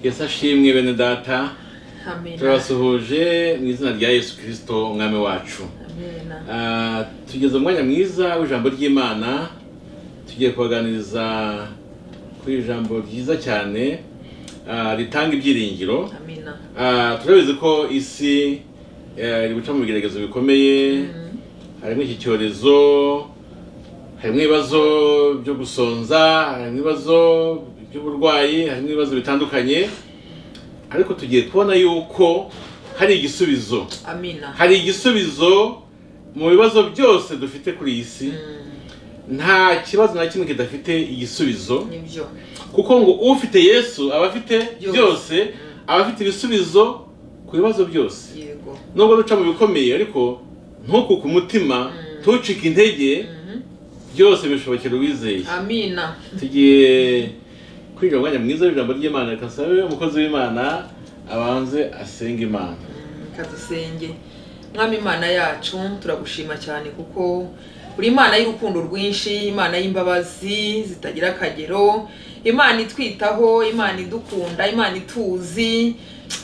yesashimwe bene data amena turabasuhuje mu izina rya yesu kirisito umwami wacu amena Ah, tugeze umwanya mwiza w'ijambo ry'imana tugiye kubaganiriza kuri ijambo ryiza cyane ah, ritanga ibyiringiro amena Ah, turabizi ko isi eh, iri guca mu bigeragezo bikomeye harimo iki cyorezo harimo ibibazo byo gusonza harimo ibibazo by'uburwayi harimo ibibazo bitandukanye ariko tugiye kubona yuko hari igisubizo amena hari igisubizo mu bibazo byose dufite kuri iyi si Mm, nta kibazo na kimwe kidafite igisubizo nibyo kuko ngo ufite yesu aba afite Byose. byose aba afite ibisubizo ku bibazo byose yego nubwo duca mu bikomeye ariko ntuku ku mutima ntucike intege Mhm. byose bishobokera uwizeye amina tugiye kwinjira mu mwanya mwiza w'ijambo ry'imana reka nsabe umukozi w'imana abanze asenge imana Mm, kadusenge mwami imana yacu turagushima cyane kuko uri imana y'urukundo rwinshi imana y'imbabazi zitagira akagero imana itwitaho imana idukunda imana ituzi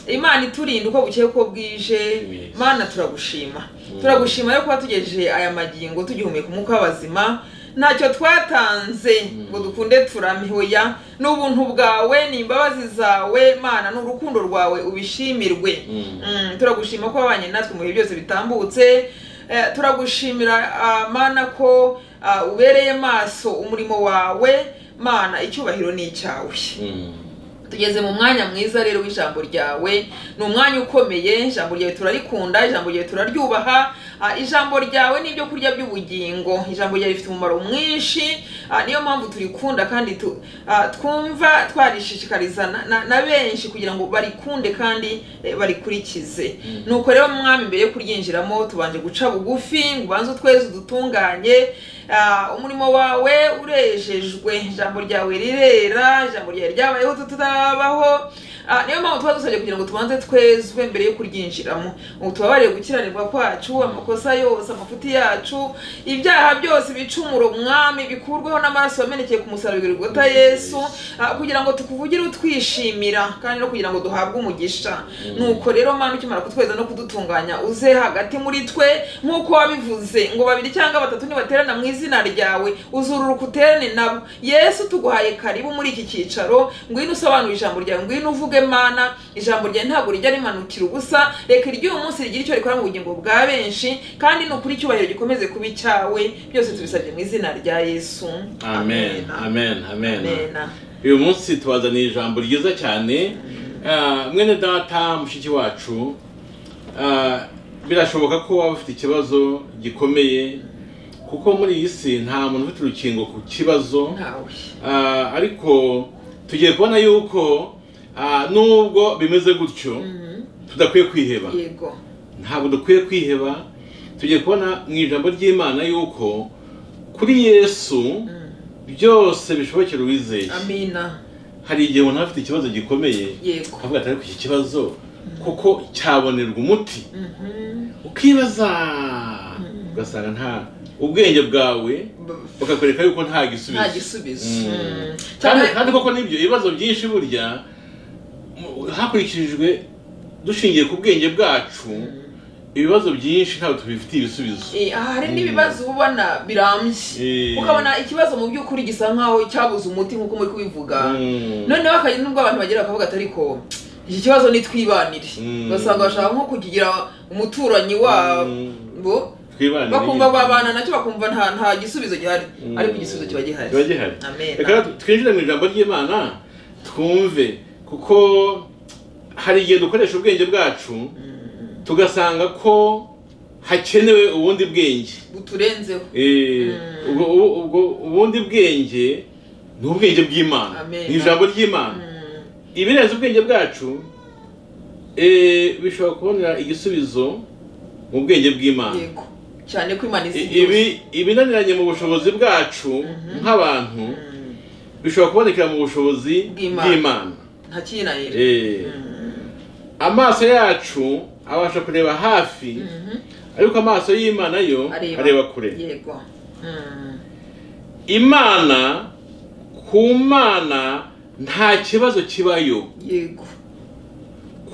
imana iturinda uko bukeye uko bwije Yes. mana turagushima turagushima yo kuba tugejeje aya magingo tugihumeka umwuka w'abazima ntacyo twatanze ngo dukunde turame hoya ni ubuntu bwawe ni imbabazi zawe mana ni urukundo rwawe ubishimirwe Mm. Mm, turagushima ko wabanye natwe mu bihe byose bitambutse Eh, turagushimira ah, mana ko ah, ubereye maso umurimo wawe mana icyubahiro ni icyawe Mm. tugeze mu mwanya mwiza rero w'ijambo ryawe ni umwanya ukomeye ijambo ryawe turarikunda ijambo ryawe turaryubaha Ah, ijambo ryawe ni ibyo kurya by'ubugingo ijambo ryawe rifite umumaro mwinshi Ah, niyo mpamvu turikunda kandi tu- ah, twumva twarishishikariza na- na- na benshi kugira ngo barikunde kandi eh, barikurikize nuko rero mwami mbere yo kuryinjiramo tubanje guca bugufi ngo ubanze utweze udutunganye Ah, umurimo wawe urejejwe ijambo ryawe rirera ijambo ryawe ryabayeho tutarabaho Ah, niyo mpamvu tuba dusabye kugira ngo tubanze twezwe mbere yo kuryinjiramo ubu tubabarire gukiranirwa kwacu amakosa yose amafuti yacu ibyaha byose ibicumuro mwami bikurweho n'amaraso yamenekeye ku musaraba w'igorigota yesu Ah, kugira ngo tukuvugire utwishimira kandi no kugira ngo duhabwe umugisha nuko rero mana ukimara kutweza no kudutunganya uze hagati muri twe nk'uko wabivuze ngo babiri cyangwa batatu nibaterana mu izina ryawe uzururuka uterane nabo yesu tuguhaye karibu muri iki cyicaro ngwino usobanure ijambo ryawe ngwino uvuge mana ijambo ryawe ntabwo rijya rimanukira ubusa reka iry'uyu munsi rigire icyo rikora mu bugingo bwa benshi kandi nukuri icyubahiro gikomeze kuba icyawe byose tubisabye mu izina rya yesu amen amen amen, amen. Amena. uyu munsi tubazaniye ijambo ryiza cyane Ah, mwene data mushiki wacu ah, birashoboka ko waba ufite ikibazo gikomeye kuko muri iyi si nta muntu ufite urukingo ku kibazo ntawe Ah, ariko tugiye kubona yuko ah, nubwo bimeze gutyo tudakwiye kwiheba yego ntabwo dukwiye kwiheba tugiye kubona mu ijambo ry'imana yuko kuri yesu byose bishobokera uwizeye amina hari igihe umuntu aba afite ikibazo gikomeye yego akavuga ati ariko iki kibazo kuko cyabonerwa umuti Mhm. ukibaza ugasanga nta ubwenge bwawe B- bukakwereka yuko nta nta gisubizo gisubizo Mm. Mm. kandi Cyane- kandi koko nibyo ibibazo byinshi burya mu- hakurikijwe dushingiye ku bwenge bwacu ibibazo byinshi ntabwo tubifitiye ibisubizo Eh, hari n'ibibazo uba ubona birambye Eh. ukabona ikibazo mu by'ukuri gisa nkaho cyabuze umuti nk'uko muri kubivuga Mm. noneho hakajya nubwo abantu bagera bakavuga ati ariko iki kibazo nitwibanire Mm. ugasanga bashaka nko kukigira umuturanyi wabo Twibanire bakumva nyine. babana nacyo bakumva nta nta gisubizo gihari Mm. ariko igisubizo kiba gihari kiba gihari Amen. reka twinjire mu ijambo ry'imana twumve kuko hari igihe dukoresha ubwenge bwacu tugasanga ko hakenewe ubundi bwenge buturenzeho Eh, ubwo- ubwo- ubwo- ubundi bwenge ni ubwenge bw'imana Amen. ni ijambo ry'imana Mm. ibirenze ubwenge bwacu eh, bishobora kubonera igisubizo mu bwenge bw'imana yego cyane ko imana izi I- ibi ibinaniranye mu bushobozi bwacu nk'abantu bishobora kubonekera mu bushobozi Bw'Imana. bw'imana nta kinanira Eh, amaso yacu abasha kureba hafi ariko amaso y'imana yo Areba. areba kure yego Mm. imana ku mana nta kibazo kibayo yego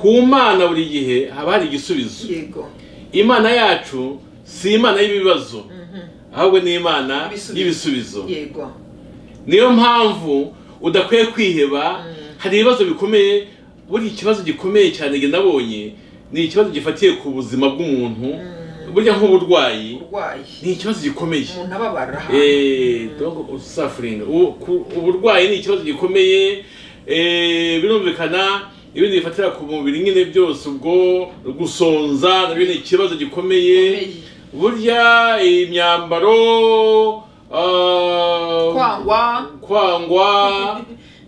ku mana buri gihe haba hari igisubizo yego imana yacu si imana y'ibibazo ahubwo ni imana Ibisubizo. y'ibisubizo yego niyo mpamvu udakwiye kwiheba hari ibibazo bikomeye buriya ikibazo gikomeye cyane njye nabonye ni ikibazo gifatiye ku buzima bw'umuntu burya nk'uburwayi urwaye ni ikibazo gikomeye umuntu ababara Eh, donc suffering U- ku- uburwayi ni ikibazo gikomeye eh, birumvikana ibindi bifatira ku mubiri nyine byose ubwo gusonza nabyo ni ikibazo gikomeye Gikomeye. burya imyambaro ah, kwangwa kwangwa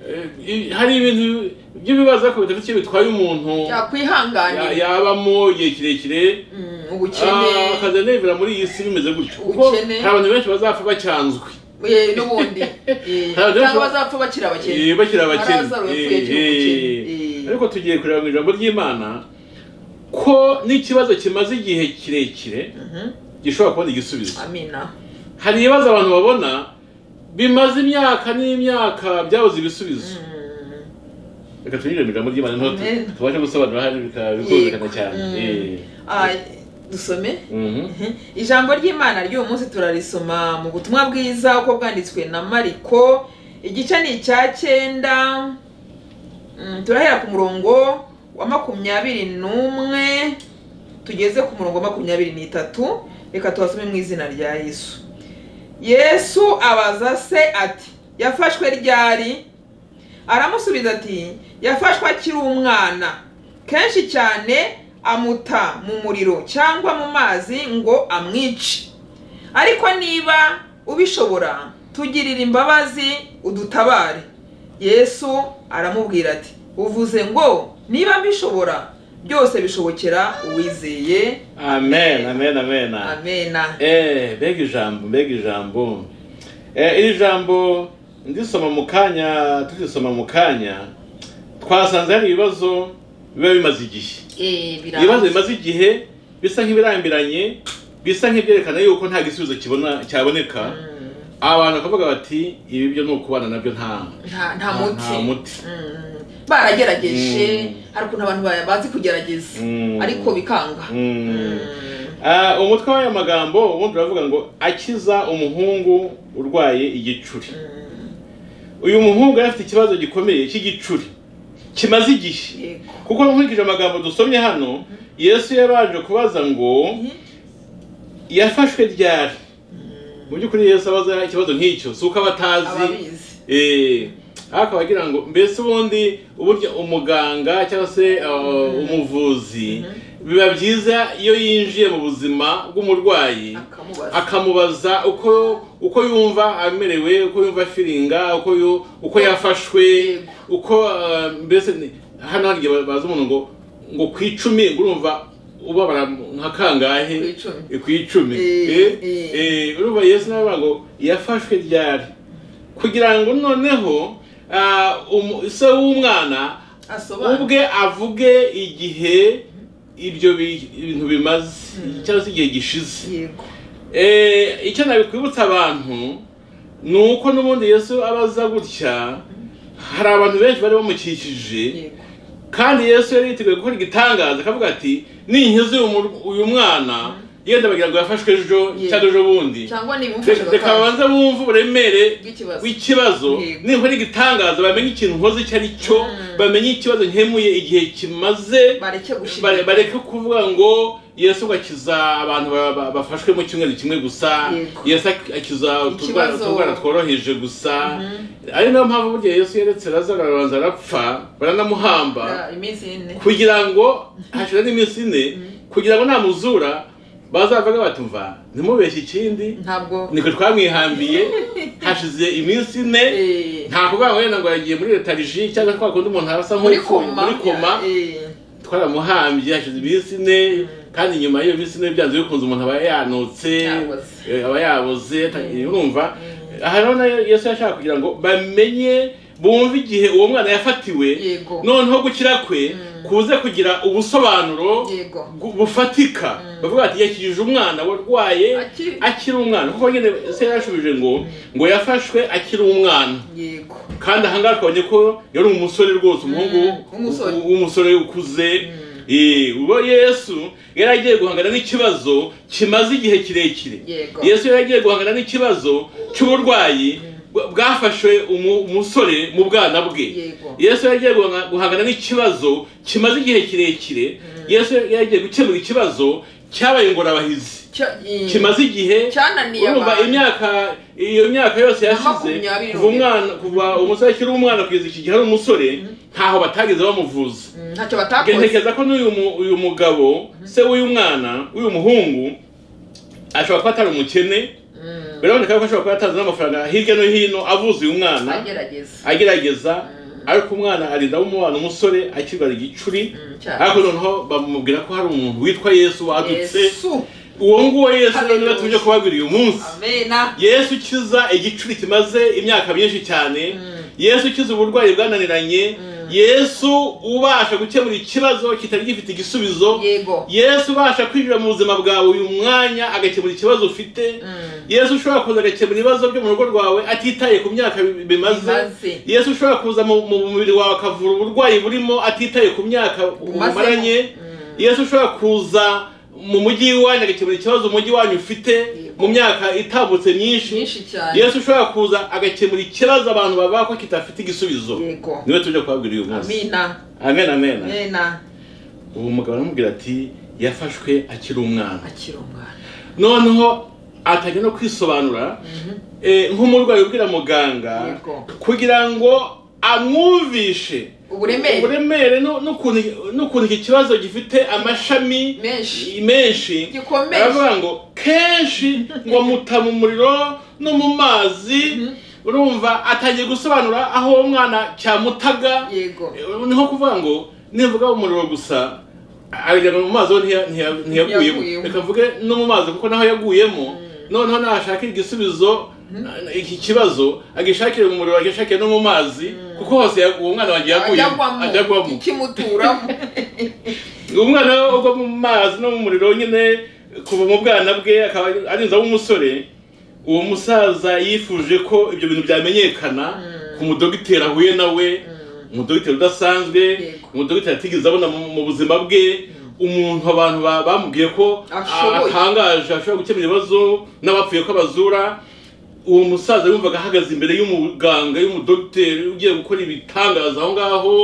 eh, i- hari ibintu by'ibibazo ariko bidafite icyo bitwaye umuntu ya- yakwihanganira yabamo igihe kirekire Mm, Ah, ubukene akazi nevera muri iyi si bimeze gutyo kuko Ubukene. hari abantu benshi bazapfa bacyanzwe Eh, n'ubundi Eh, Ntabwo cyangwa bashobora- bazapfa bakiri abakene Eh, bakiri abakene Lazaro yapfuye Eh, akiri umukene. eh. Eh. ariko tugiye kureba mu ijambo ry'imana ko n'ikibazo kimaze igihe kirekire Mhm. gishobora kubona igisubizo amina hari ibibazo abantu babona bimaze imyaka n'imyaka byabuze ibisubizo Mm. reka tunyure mu ijambo ry'imana niho tu- Amen. tubashe gusobanura hari bika- bikumvikana Yego. cyane Mm. Eh. Ah, dusome Mhm. ijambo ry'imana ry'uyu munsi turarisoma mu butumwa bwiza uko bwanditswe na mariko igice ni icya cyenda Mm, turahera ku murongo wa makumyabiri n'umwe tugeze ku murongo wa makumyabiri n'itatu reka tuhasome mu izina rya yesu yesu abaza se ati yafashwe ryari aramusubiza ati yafashwe akiri umwana kenshi cyane amuta mu muriro cyangwa mu mazi ngo amwice ariko niba ubishobora tugirire imbabazi udutabare yesu aramubwira ati uvuze ngo niba mbishobora byose bishobokera uwizeye amen amen amen amena Eh, mbega ijambo mbega ijambo Eh, iri jambo ndisoma mu kanya turisoma mu kanya twasanze hari ibibazo biba bimaze igihe ibibazo bimaze igihe bisa nk'ibirambiranye bisa nk'ibyerekana yuko nta gisubizo kibona cyaboneka Mm, abantu bakavuga bati ibi byo ni ukubana nabyo nta nta nta nta- nta muti muti Mm. baragerageje Mm. hari ukuntu abantu ba- bazi kugerageza Mm. ariko bikanga Mm. Mm. Ah, umutwe w'ayo magambo ubundi uravuga ngo akiza umuhungu urwaye igicuri uyu muhungu yari afite ikibazo gikomeye cy'igicuri kimaze igihe yego kuko nkurikije amagambo dusomye hano yesu yabanje kubaza ngo yafashwe ryari mu by'ukuri yesu abaza ikibazo nk'icyo si uko aba atazi ababizi Eh, ariko abagira ngo mbese ubundi uburyo umuganga cyangwa se uh, umuvuzi biba byiza iyo yinjiye mu buzima bw'umurwayi akamubaza akamubaza uko uko yumva amerewe uko yumva afiringa uko yu- uko yafashwe Yego. uko uh, mbese ni- hano hari igihe baza umuntu ngo ngo ku icumi ngo urumva ubabara nka kangahe Ku icumi. Eh, ku icumi Eh, Eh, eh. eh, urumva yesu nawe avuga ngo yafashwe ryari kugira ngo noneho ah, umu- se w'umwana asobanura ubwe avuge igihe ibyo bi- bintu bimaze cyangwa se igihe gishize yego Eh, icyo nabikwibutsa abantu ni uko n'ubundi yesu abaza gutya hari abantu benshi bari bamukikije yego kandi yesu yari yiteguye gukora igitangaza akavuga ati ninkiza uyu mur- uyu mwana yenda bagira ngo yafashwe ejo Yego. cyangwa ejo bundi cyangwa Re- reka nibimufasha babanze bumve uburemere bw'ikibazo w'ikibazo Yego. ninkora igitangaza bamenye ikintu nkoze icyo ari cyo Mm. bamenye ikibazo nkemuye igihe kimaze bareke Bare- gushimira bareke kuvuga ngo yesu ngo akiza abantu ba- ba- bafashwe mu cyumweru kimwe gusa Yego. yesu ak- akiza utudwara Ikibazo- utudwara tworoheje gusa ari nayo mpamvu burya yesu yeretse lazaro arabanza arapfa baranamuhamba Ah, iminsi ine kugira ngo hashira n'iminsi ine kugira ngo namuzura bazavuga batumva ntimubeshye ikindi ntabwo niko twamwihambiye hashize iminsi ine Eh, nta kuvuga ngo wenda ngo yagiye muri letariji cyangwa kwa kundi umuntu arasa muri nk'upfuye koma muri koma Eh, twaramuhambye hashize iminsi ine kandi nyuma y'iyo minsi ine byanze bikunze umuntu aba yanutse Yaboze. eh, aba yaboze Mm. atangiye urumva aha rero nayo yesu yashaka kugira ngo bamenye bumve igihe uwo mwana yafatiwe Yego. noneho gukira kwe kuze kugira ubusobanuro yego gu- bufatika bavuga bati yakijije umwana warwaye Akiri- akiri umwana kuko nyine se yarashubije ngo ngo yafashwe akiri umwana yego kandi ahangaha twabonye ko yari umusore rwose umuhungu umusore. w- w'umusore ukuze Eh, ubwo yesu yari agiye guhangana n'ikibazo kimaze igihe kirekire Yego. yesu yari agiye guhangana n'ikibazo cy'uburwayi bwa- bwafashe umu- umusore mu bwana bwe Yego. yesu yari agiye guhanga- guhangana n'ikibazo kimaze igihe kirekire yesu yari agiye gukemura ikibazo cyabaye ingorabahizi Cya- eh, kimaze igihe cyananiye urumva abantu. imyaka iyo myaka yose yashize makumyabiri kuva umwana kuva umusore akiri umwana kugeza iki gihe ari umusore ntaho batageze bamuvuza Mm, ntacyo batakoze ntekereza ko n'uyu mu- uyu mugabo se w'uyu mwana w'uyu muhungu ashobora kuba atari umukene Mm, biraboneka ko ashobora kuba yataze n'amafaranga hirya no hino avuza uyu mwana agerageza agerageza ariko umwana arinda w'umubana umusore akirwara igicuri Mm, cyane. ariko noneho bamubwira ko hari umuntu witwa yesu wadutse yesu uwo nguwo yesu noneho Hallelujah. tuje kubabwira uyu munsi amena yesu ukiza igicuri kimaze imyaka myinshi cyane yesu ukiza uburwayi bwananiranye yesu ubasha gukemura ikibazo kitari gifite igisubizo yego yesu ubasha kwinjira mu buzima bwawe uyu mwanya agakemura ikibazo ufite Mm. yesu ushobora kuza agakemura ibibazo byo mu rugo rwawe atitaye ku myaka bi- bimaze Bimaze. yesu ushobora kuza mu mu mubiri wawe akavura uburwayi burimo atitaye ku myaka Bumazemo. umaranye Mm. yesu ushobora kuza mu mujyi w'iwanyu agakemura ikibazo umujyi wanyu ufite mu myaka itambutse myinshi myinshi cyane yesu ushobora kuza agakemura ikibazo abantu baba ko kitafite igisubizo yego niwe tujya kubabwira uyu munsi amina amen amen amena uwo mugabo aramubwira ati yafashwe akiri umwana akiri umwana noneho atajya no kwisobanura eh, nk'umurwayi ubwira muganga Yego. kugira ngo amwumvishe uburemere uburemere nu- n'ukuntu- n'ukuntu iki kibazo gifite amashami menshi menshi Gikomeye. aravuga ngo kenshi ngo muta mu muriro no mu mazi urumva atangiye gusobanura aho uwo mwana cyamutaga yego Eh, niho kuvuga ngo nivuga umuriro gusa aragenda mu mazi ho ntiya- ntiya- ntiyaguyemo Ntiyaguyemo. reka mvuge no mu mazi kuko naho yaguyemo noneho nashakira igisubizo eh, iki kibazo agishakire mu muriro agishakire no mu mazi kuko hose ya- uwo mwana wagiye aguyemo ajya ajyagwamo agwamo ikimuturamo umwana ugwa mu mazi no mu muriro nyine kuva mu bwana bwe akaba arinza w'umusore uwo musaza yifuje ko ibyo bintu byamenyekana ku mudogiteri ahuye nawe umudogiteri udasanzwe Yego. umudogiteri atigeze abona mu mu buzima bwe umuntu abantu ba- bamubwiye ko Ashoboye. atangaje ashobora gukemura ibibazo n'abapfuye ko abazura uwo musaza yumvaga ahagaze imbere y'umuganga y'umudogiteri ugiye gukora ibitangaza aho ngaho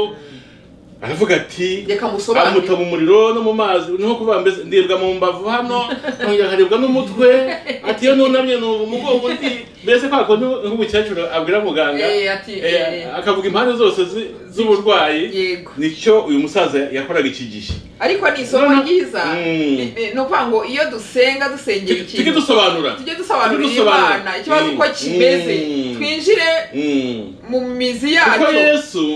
aravuga ati reka amuta musobanurire mu muriro no mu mazi niho kuvuga mbese ndibwa mu mbavu hano nkongera nkaribwa n'umutwe ati iyo nunamye nubu umugongo undi mbese kwa kundi nk'umukecuru abwira muganga Eh, ati, eh, eh. akavuga impande zose zi- z'uburwayi yego nicyo uyu musaza yakoraga iki gihe ariko ni isomo Noneho- ryiza Mm. Ni- ni- ni ukuvuga ngo iyo dusenga dusengera tujye ikintu dusobanura tujye dusobanurira Tujye dusobanura. imana ikibazo uko Mm. kimeze Mm. twinjire Mm. mu mizi kuko yacu yesu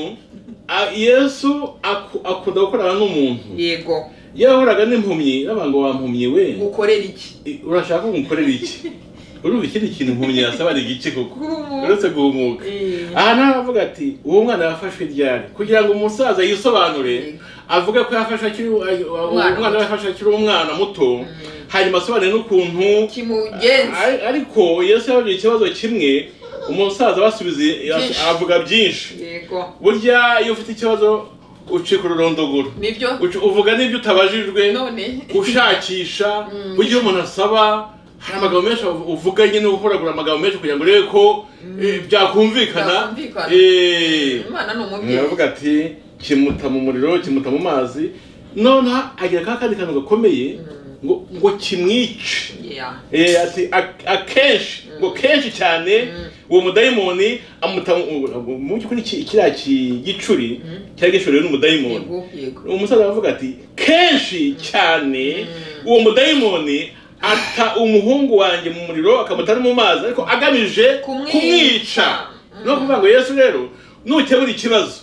a- yesu aku- akunda gukorana n'umuntu yego yahoraga n'impumyi n'abantu ngo wampumyi we gukorera iki I- urashaka ko ngukorera iki urumva ikindi kintu impumyi yasaba ni igiki koko Kuri umuntu. uretse guhumuka Eh. aha nawe avuga ati uwo mwana yafashwe ryari kugira ngo umusaza yisobanure avuge ko yafashwe akiri Umwana umwana we yafashwe akiri umwana muto hanyuma asobanure n'ukuntu kimugenza Ari- ariko yesu yababwiye ikibazo kimwe umusaza basubize Byinshi. avuga byinshi yego burya iyo ufite ikibazo ucika ururondogoro nibyo Uca- uvuga n'ibyo utabajijwe none ushakisha burya iyo umuntu asaba hari amagambo menshi uvuga nyine uhoragura amagambo menshi kugira ngo urebe ko eh, byakumvikana Byakumvikana. Eh, imana ni umubyeyi aravuga ati kimuta mu muriro kimuta mu mazi noneho agira ka kandi kantu gakomeye ngo ngo kimwice Yeah. Eh, ati "A- akenshi ngo kenshi cyane uwo mudayimoni amuta mu- mu- mu by'ukuri ki- kiriya ki- gicuri cyari gishoreye n'umudayimoni yego yego umusaza aravuga ati kenshi cyane uwo mudayimoni ata umuhungu wanjye mu muriro akamuta no mu mazi ariko agamije Kumwica. kumwica no kuvuga ngo yesu rero nukemura ikibazo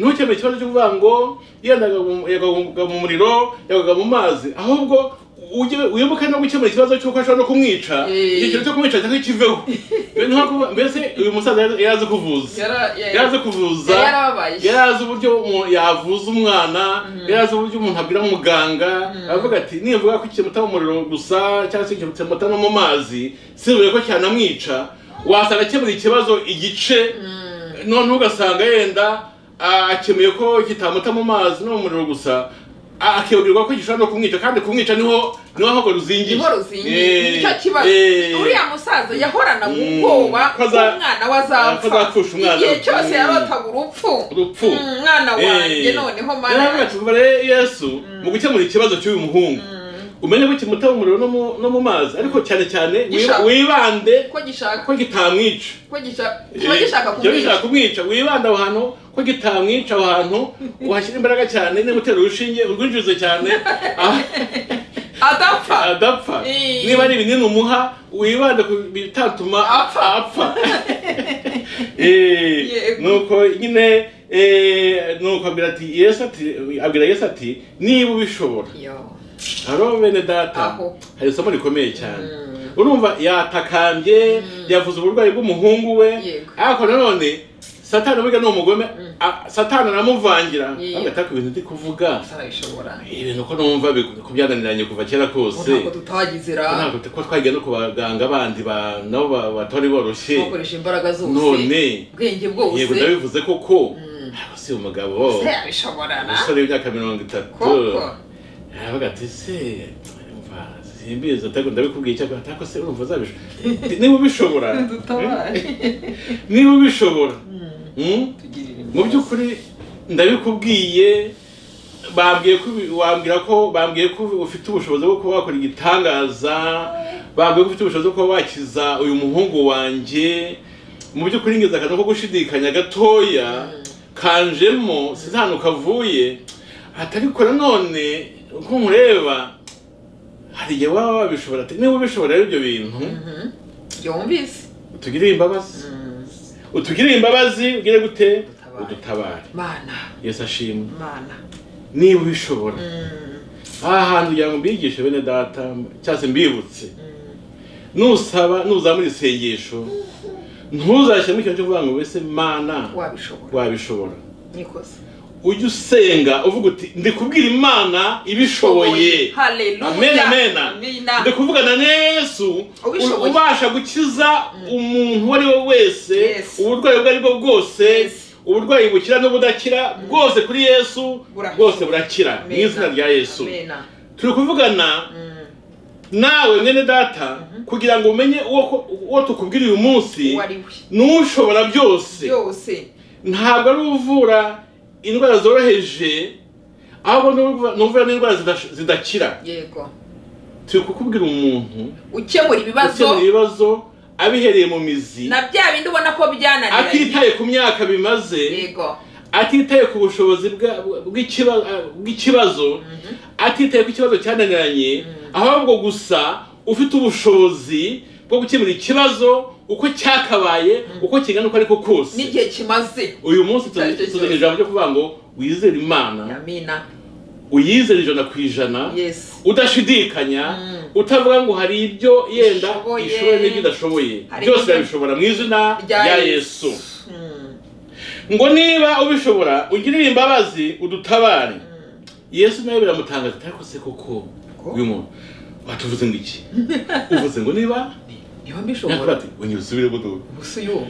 ntukemure ikibazo cyo kuvuga ngo yendaga mu- yagwaga mu muriro yagwaga mu mazi ahubwo ujye- wibuke no gukemura ikibazo cy'uko ashobora no kumwica Eh. icyo kintu cyo kumwica cyangwa kiveho Mbese nko kuba- mbese uyu musaza yari yari azi kuvuza Yara- ya- yari azi kuvuza yari yarababaye yari azi uburyo umuntu yavuza umwana yari azi uburyo umuntu abwira muganga aravuga ati nivuga ko ikimuta mu muriro gusa cyangwa se ikimuta no mu mazi sibure ko cyanamwica wasanga akemura ikibazo igice none ugasanga yenda ah, akemuye ko kitamuta mu mazi no mu muriro gusa ah, akibagirwa ko gishobora no kumwica kandi kumwica niho niho ahubwo ruzingiye inkoro zingiye Eh, nicyo kibazo eh. uriya musaza yahoranaga Mm. ubwoba Ko aza- umwana ko azapfusha wazapfa umwana. igihe cyose Mm. yarotaga urupfu Urupfu. Mm, umwana wanjye Eh. noneho Rero hano mana tuvuga rero yesu mu gukemura ikibazo cy'uyu muhungu umenye ko kimuta mu muriro no mu- no mu mazi ariko cyane cyane wi- Gishaka. wibande ko gishaka ko kitamwica ko gisha- kiba gishaka kiba gishaka kumwica kumwica wibande aho hantu ko kitamwica aho hantu wahashyira imbaraga cyane niba utera urushinge urwinjize cyane ah, adapfa adapfa Eh. niba ari ibinini umuha wibande ku bitatuma Apfa. apfa Eh, Yego. nuko nyine eh, nuko abwira ati yesu ati abwira yesu ati niba ubishobora Yo. haro bene data Aho. hari isomo rikomeye cyane urumva yatakambye yavuze uburwayi bw'umuhungu we Yego. ariko nanone satani burya ni umugome a- satani aramuvangira Yego. agataka ibintu ndi kuvuga sarabishobora ibintu ko numva biku- ko byananiranye kuva kera kose ntabwo tutagizira ntabwo ko twagiye no ku baganga bandi ba- nabo ba- batari boroshye bakoresha imbaraga zose none ubwenge yego bwose ndabivuze koko ntabwo si umugabo sarabishobora na umusore w'imyaka mirongo itatu koko aravuga ati se umva simbizi atako ndabikubwiye cyangwa atako se urumva uzabishobora niba ubishobora dutabare niba ubishobora Mm. Mm? Tugirire mu imbabazi. by'ukuri ndabikubwiye bambwiye ko ubi- wambwira ko bambwiye ko ubi- ufite ubushobozi bwo kuba wakora igitangaza bambwiye ko ufite ubushobozi bwo kuba wakiza uyu muhungu wanjye mu by'ukuri ngeze akantu ko gushidikanya gatoya kanjemo sinzi ahantu kavuye atarikora none uko nkureba hari igihe waba wabishobora ati niba ubishobora rero ibyo bintu Mhm. yumvise utugirire imbabazi Mm. utugirire imbabazi ugire gute Udutabare. udutabare mana yesu ashimwe mana niba ubishobora Mm. aha hantu kugira ngo mbigishe bene data cyangwa se mbibutse Mm. nusaba nuzamura isengesho ntuzashyiremo ikintu cyo kuvuga ngo mbese mana wabishobora wabishobora nikoze ujye usenga uvuga uti ndi kubwira imana ibishoboye Amen, amen. ndi haleluya kuvugana na yesu Ubishoboye. ubasha gukiza umuntu uwo ari we wese Yes. uburwayi ubwo ari bwo bwose Yes. uburwayi bukira n'ubudakira bwose kuri yesu Burakira. bwose burakira mu izina rya yesu turi kuvugana nawe mwene data kugira ngo umenye uwo ko- uwo tukubwira uyu munsi wariwe n'ushobora byose byose ntabwo ari uvura indwara zoroheje ahubwo ni uvu- ni uvura n'indwara zidash- zidakira yego turi kukubwira umuntu ukemura ukemura ibibazo ibibazo abihereye mu mizi na bya bindi ubona ko byananiranye atitaye ku myaka bimaze yego atitaye ku bushobozi bwa- bw'ikiba- bw'ikibazo atitaye ku kibazo cyananiranye ahubwo gusa ufite ubushobozi bwo gukemura ikibazo uko cyakabaye uko kingana uko ariko kose n'igihe kimaze uyu munsi tu- Cyari cyo tuzanye ijambo ryo kuvuga ngo wizere imana amina uyizere ijana ku ijana yes udashidikanya Mm. utavuga ngo hari ibyo yenda Ishoboye. ishoboye n'ibyo idashoboye Hari byose ibyo- irabishobora mu izina Rya rya Yesu. yesu Mm. ngo niba ubishobora ugirire imbabazi udutabare yesu nawe biramutangaza ariko se koko uyu muntu watuvuze ngo iki uvuze ngo niba niba nakora mbishobora ati wongera usubire budu gusa uyu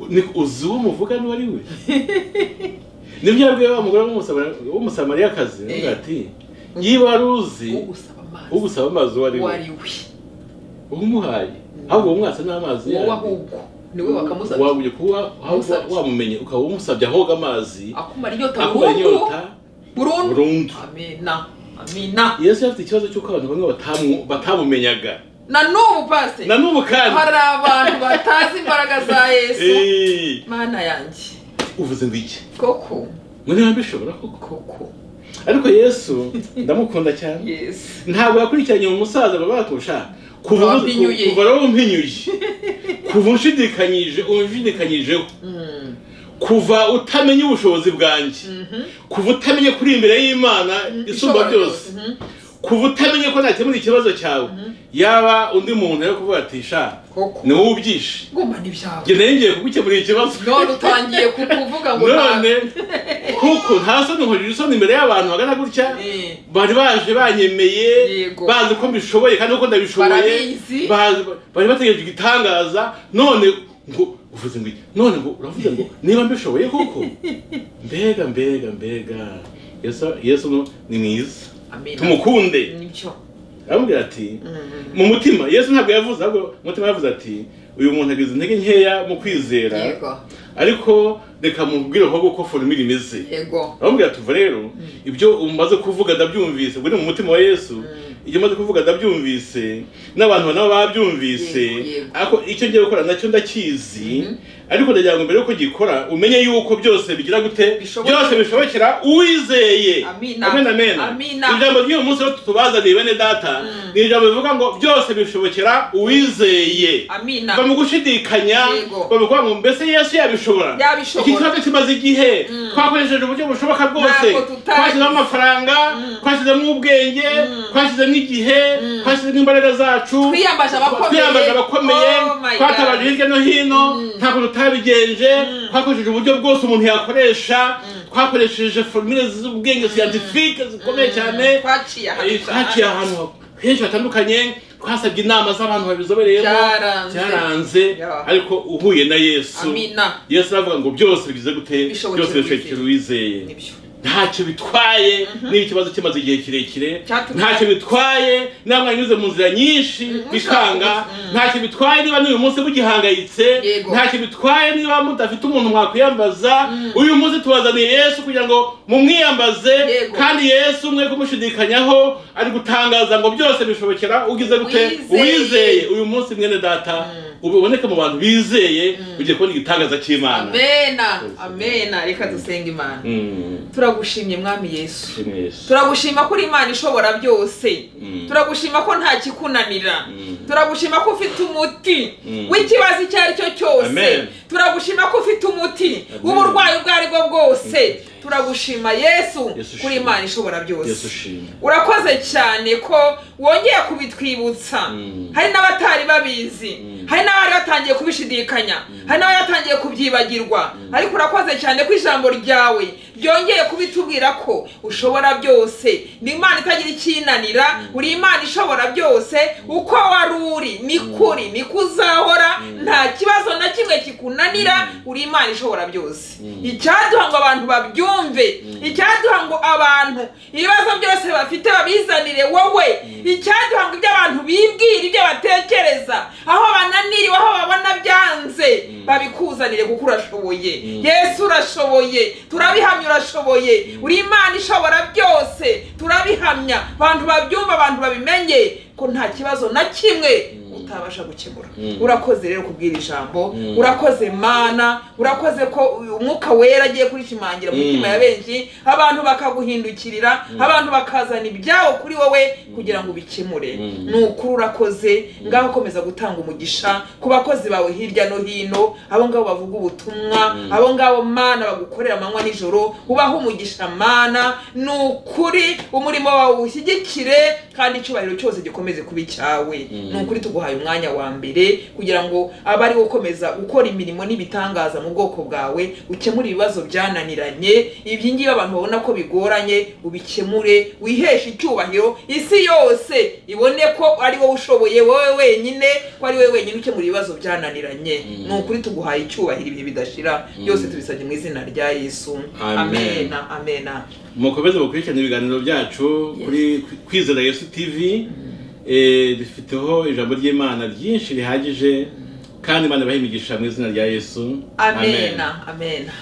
Ni- uzi uwo muvuga n'uwo ari we nibyo yabwiye wa mugore w'umusamari- w'umusamariyakazi avuga ati niba wari uzi ugusaba amazi ugusaba amazi uwo ari we wariwe umuhaye ahubwo umwatse n'amazi wowe yanyu ahubwo niwe bakamusabye wabuye kuba ahubwo Umusabye. wamumenye ukaba umusabye ahoga amazi akumara inyota akumara burundu inyota burundu burundu amina amina yesu yari afite ikibazo cy'uko abantu bamwe batamu- batamumenyaga na n'ubu pasite na n'ubu kandi hari abantu batazi imbaraga za yesu Eh, mana yanjye uvuze ngo iki koko ngo niba mbishobora koko koko ariko yesu ndamukunda cyane yesu ntabwo yakurikiranye uwo musaza baba batusha Kuva kuva wampinyuye. kuva rero umpinyuye kuva unshidikanyije unshidikanyijeho kuva utamenya ubushobozi bwanjye kuva utamenye kuri imbere y'imana isumba byose kuva utamenye ko nakemura ikibazo cyawe yaba undi muntu yari kuvuga ati sha koko ni wowe ubyishe ngumva n'ibyawe njye nayo ngiye kugukemurira ikibazo none utangiye ku- kuvuga ngo none kuko nta soni nkurira isoni imbere y'abantu bagana gutya Eh, bari baje banyemeye Yego. bazi ko mbishoboye kandi uko ndabishoboye Barabizi. bazi- bari bategereje igitangaza none ngo uvuze ngo iki? none ngo uravuze ngo niba mbishoboye koko mbega mbega mbega yesu yesu no ni mwiza amina. tumukunde nibyo aramubwira ati Mm, mu mutima yesu ntabwo yavuze ahubwo mu mutima yavuze ati uyu muntu agize intege nkeya mu kwizera yego ariko reka mubwire ahubwo ko formire imeze yego aramubwira tuva rero ibyo umaze kuvuga ndabyumvise ubwo ni mu mutima wa yesu ibyo umaze kuvuga ndabyumvise n'abantu nabo babyumvise Yego, yego. ariko icyo ngiye gukora nacyo ndakizi ariko ndagira ngo mbere yuko gikora umenye yuko byose bigira gute Bishoboka. byose bishobokera uwizeye Amina. amena amena Amina. ijambo ry'uyu munsi rero tutubazaniye bene data ni ijambo rivuga ngo byose bishobokera uwizeye amina kuva mu gushidikanya Yego. bavuga ngo mbese yesu yabishobora Yabishobora. iki kibazo kimaze igihe twakoresheje uburyo bushoboka bwose Ntabwo tutazi. twashyizemo amafaranga twashyizemo ubwenge twashyizemo igihe twashyizemo imbaraga zacu Twiyambaje abakomeye. twiyambaje abakomeye Oh my God. twatabaje hirya no hino ntabwo tutabigenje twakoresheje uburyo bwose umuntu yakoresha twakoresheje formule z'ubwenge siyantifike zikomeye cyane twaciye ahantu Eh, twaciye ahantu henshi hatandukanye twasabye inama z'abantu babizobereyemo Byaranze. byaranze Yeah. ariko uhuye na yesu Amina. yesu aravuga ngo byose bigize gute Bishobokera byose bishobokera uwizeye nibyo ntacyo bitwaye niba ikibazo kimaze igihe kirekire Cyatumye- ntacyo bitwaye niba mwanyuze mu nzira nyinshi Mhm, bikanga ushaka- ntacyo bitwaye niba n'uyu munsi mugihangayitse Yego. ntacyo bitwaye niba mudafite umuntu mwakwiyambaza uyu munsi tubazaniye yesu kugira ngo mumwiyambaze Yego. kandi yesu mwe kumushidikanyaho ari gutangaza ngo byose bishobokera ugize gute Uwizeye. uwizeye uyu munsi mwene data uboneke mu bantu bizeye ugiye kubona igitangaza cy'imana amena amena reka dusenge imana Mm, turagushimye mwami yesu shimwe Yesu. turagushima ko uri imana ishobora byose Mm. turagushima ko nta kikunanira Mm. turagushima ko ufite umuti Mm. w'ikibazo icyo ari cyo cyose Amen. turagushima ko ufite umuti Amen. w'uburwayi ubwo ari bwo bwose turagushima yesu Yesu kuri shimwe. imana ishobora byose Yesu shimwe urakoze cyane ko wongeye kubitwibutsa Mm. hari n'abatari babizi hari n'abari batangiye kubishidikanya hari n'abari batangiye kubyibagirwa ariko urakoze cyane ko ijambo ryawe ryongeye kubitubwira ko ushobora byose ni imana itagira icyinanira uri imana ishobora byose uko wari uri ni kuri ni ko uzahora nta kibazo na kimwe kikunanira uri imana ishobora byose icyaduha ngo abantu babyumve icyaduha ngo abantu ibibazo byose bafite babizanire wowe icyaduha ngo ibyo abantu bibwira ibyo batekereza aho bananiriwe aho babona byanze babikuzanire kuko urashoboye yesu urashoboye turabihamya urashoboye uri imana ishobora byose turabihamya abantu babyumva abantu babimenye ko nta kibazo na kimwe utabasha gukemura urakoze rero kubwira ijambo urakoze mana urakoze ko uyu umwuka wera agiye kurishimangira mu mitima ya benshi abantu bakaguhindukirira abantu bakazana ibyabo kuri wowe kugira ngo ubikemure ni ukuri urakoze ngaho komeza gutanga umugisha ku bakozi bawe hirya no hino abo ngabo bavuga ubutumwa abo ngabo mana bagukorera amanywa nijoro ubahe umugisha mana ni ukuri umurimo wawe ushyigikire kandi icyubahiro cyose gikomeze kuba icyawe ni ukuri tuguhaye umwanya wa mbere kugira ngo abe ari gukomeza gukora imirimo n'ibitangaza mu bwoko bwawe ukemure ibibazo byananiranye ibyi ngibi abantu babona ko bigoranye ubikemure wiheshe icyubahiro isi yose ibone ko ari wowe ushoboye wowe wenyine ko ari wowe wenyine ukemura ibibazo byananiranye ni ukuri tuguhaye icyubahiro ibihe bidashira byose tubisabye mu izina rya yesu Amen. amena amena mukomeze mukurikirane ibiganiro byacu kuri kwizera yesu tv Eh, dufiteho ijambo ry'imana ryinshi rihagije kandi imana ibahe imigisha mu izina rya yesu amena amena